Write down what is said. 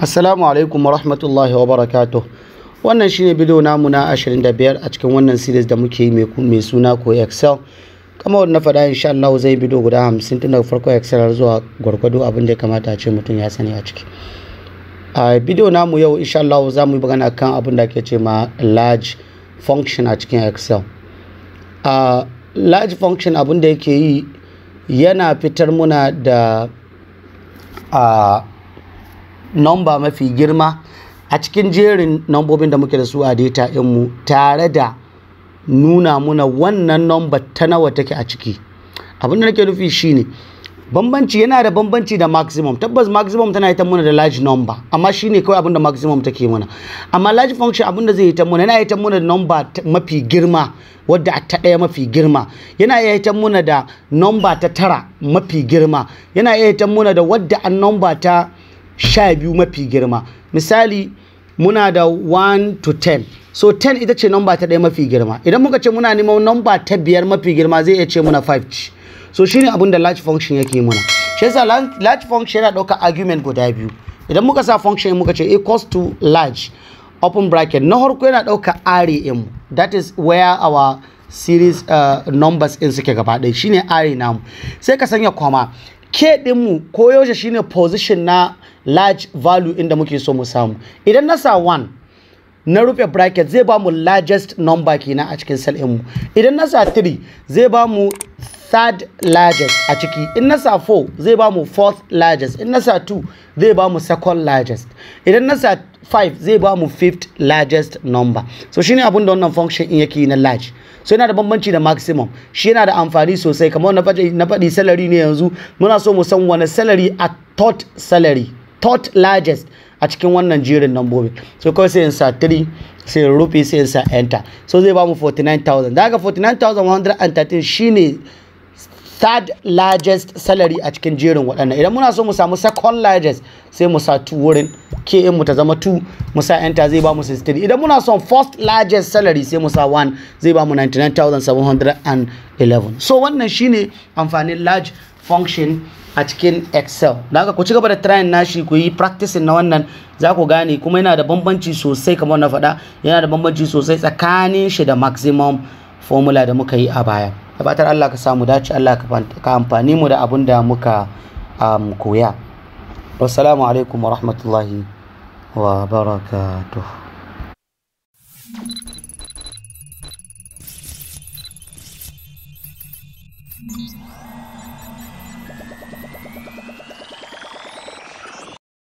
Assalamu alaikum wa rahmatullahi wa barakatuh. Wannan shine bidiyo namu na 25 a cikin wannan series da muke yi mai suna ko Excel. Kama wanda na faɗa insha Allah zai bidiyo guda 50 tun daga farko Excel zuwa gwargwado abin da ya kamata a ce mutum ya sani a ciki. A bidiyo namu yau insha Allah za mu yi magana kan abin da ake ce ma large function a cikin Excel. A large function abin da yake yi yana fitar muna da a number mafi girma a cikin jerin nambobin da muke da su a data mu tare da nuna muna wannan number ta nawa take a ciki abin da nake nufi shine bambanci yana da bambanci da maximum tabbas maximum tana ita muna da large number amma shine kawai abin da maximum take muna amma large function abin da zai yi ta muna yana ita muna da number mafi girma wadda ta ɗaya mafi girma yana iya ita muna da number ta tara mafi girma yana iya ita muna da wadda an number ta sha biyu mafi girma misali muna da 1 to 10 so 10 ita ce number ta ɗaya mafi girma idan muka ce muna neman number ta biyar mafi girma zai iya ce muna 5 ci so shine abin da large function yake muna shi yasa large function yana ɗaukar argument guda biyu idan muka sa function muka ce equals to large open bracket na farko yana ɗaukar array mu that is where our series uh, numbers in suke gaba ɗaya shine array namu sai ka sanya kwama ke ɗinmu ko yaushe shine position na large value inda muke so mu samu idan na sa 1 na rufe bracket zai ba mu largest number kenan a cikin cell mu idan na sa 3 zai ba mu third largest a ciki in na sa 4 zai ba mu fourth largest in na sa 2 zai ba mu second largest idan na sa 5 zai ba mu fifth largest number so shine abin da wannan function in yake na large so yana da bambanci da maximum shi yana da amfani sosai kamar na faɗi na faɗi salary ne yanzu muna so mu san wani salary a third salary third largest a cikin wannan jerin nambobi so kawai sai in sa 3 sai in rufe sai in sa enter so zai ba mu 49000 daga 49113 shine third largest salary a cikin jerin waɗannan idan muna so mu samu second largest sai mu sa 2 wurin ke mu ta zama 2 mu sa enter zai ba mu 63 idan muna son first largest salary sai mu sa 1 zai ba mu 99711 so wannan shine amfanin large function a cikin excel da haka ku ci gaba da trying nashi ku yi practicing na wannan za ku gane kuma yana da bambanci sosai kamar na faɗa yana da bambanci sosai tsakanin shi da maximum formula da muka yi a baya da fatar Allah ka samu dace Allah ka amfani mu da abin da muka um, koya wassalamu alaikum wa rahmatullahi wa barakatuh Thank you.